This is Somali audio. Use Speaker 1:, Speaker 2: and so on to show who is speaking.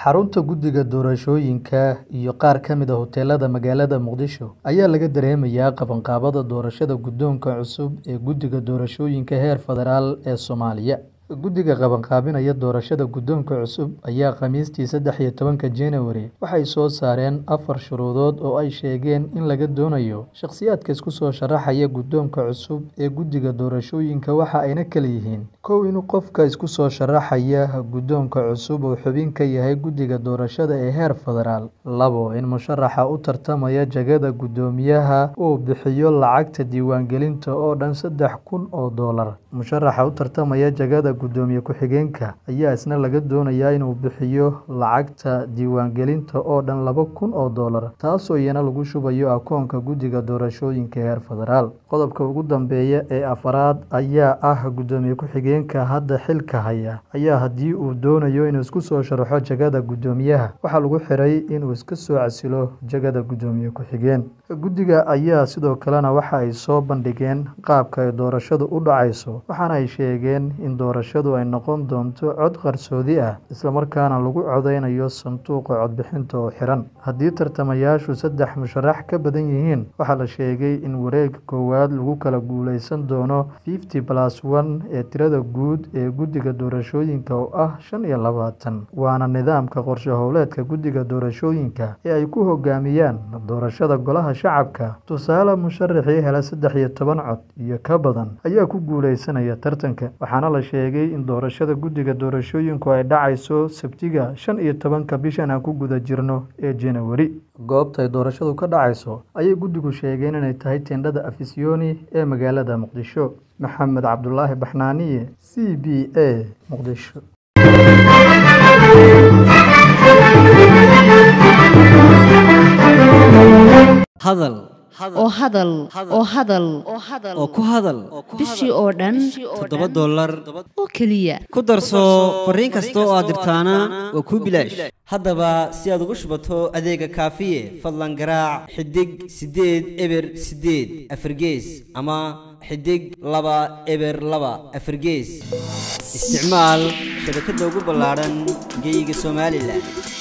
Speaker 1: Xarunta Guddiga Doorashooyinka iyo qaar ka mid ah hoteelada magaalada Muqdisho ayaa laga dareemayaa qabanqaabada doorashada guddoonka cusub ee Guddiga Doorashooyinka heer federaal ee Soomaaliya. Guddiga qabanqaabinaya doorashada guddoonka cusub ayaa Khamiistii sedex iyo tobanka January waxay soo saareen afar shuruudood oo ay sheegeen in laga doonayo shakhsiyaadka isku soo sharaxaya guddoonka cusub ee Guddiga Doorashooyinka waxa ayna kala yihiin: kow In qofka isku soo sharaxaya guddoonka cusub uu xubin ka yahay Guddiga Doorashada ee heer federaal. labo In musharaxa u tartamaya jagada guddoomiyaha uu bixiyo lacagta diiwaangelinta oo dhan sedex kun oo doolar. Musharaxa u tartamaya jagada guddoomiye ku-xigeenka ayaa isna laga doonayaa inuu bixiyo lacagta diiwaangelinta oo dhan laba kun oo doolar, taasoo iyana lagu shubayo akoonka Guddiga Doorashooyinka heer federaal. Qodobka ugu dambeeya ee afraad ayaa ah Guddoomiye ku-xigeenka hadda xilka haya ayaa haddii uu doonayo inuu isku soo sharaxo jagada guddoomiyaha, waxaa lagu xiray inuu iska soo casilo jagada guddoomiye ku-xigeen. Guddiga ayaa sidoo kalena waxa ay soo bandhigeen qaabka ay doorashadu u dhaceyso, waxaana ay sheegeen in doorashadu ay noqon doonto cod qarsoodi ah, isla markaana lagu codeynayo sanduuqa codbixinta oo xiran. Haddii tartamayaashu saddex musharax ka badan yihiin, waxaa la sheegay in wareegga koowaad lagu kala guuleysan doono fifty plus one ee tirada guud ee Guddiga Doorashooyinka oo ah shan iyo labaatan, waana nidaamka qorshe hawleedka Guddiga Doorashooyinka ee ay ku hoggaamiyaan doorashada Golaha Shacabka. Tusaale, musharaxii hela saddex iyo toban cod iyo ka badan ayaa ku guuleysanaya tartanka, waxaana la sheegay in doorashada Guddiga Doorashooyinku ay dhaceyso Sabtida shan iyo tobanka bishan aan ku guda jirno ee January. Goobta ay doorashadu ka dhaceyso ayay guddigu sheegeen inay tahay teendhada Afisiyoni ee magaalada Muqdisho. Maxamed Cabdulaahi Baxnaaniye, C B A, Muqdisho.
Speaker 2: hadal
Speaker 3: oo hadal oo hadal
Speaker 2: oo ku hadal
Speaker 3: bishii oo dhan
Speaker 2: toddoba dollar
Speaker 3: oo keliya
Speaker 2: ku darso fariin kasta oo aad dirtaana waa kuu bilaash haddaba si aad ugu shubato adeega kaafiye fadlan garaac xidig siddeed eber siddeed afargees ama xidig laba eber laba afargees isticmaal shabakadda ugu ballaadhan geyga somalilan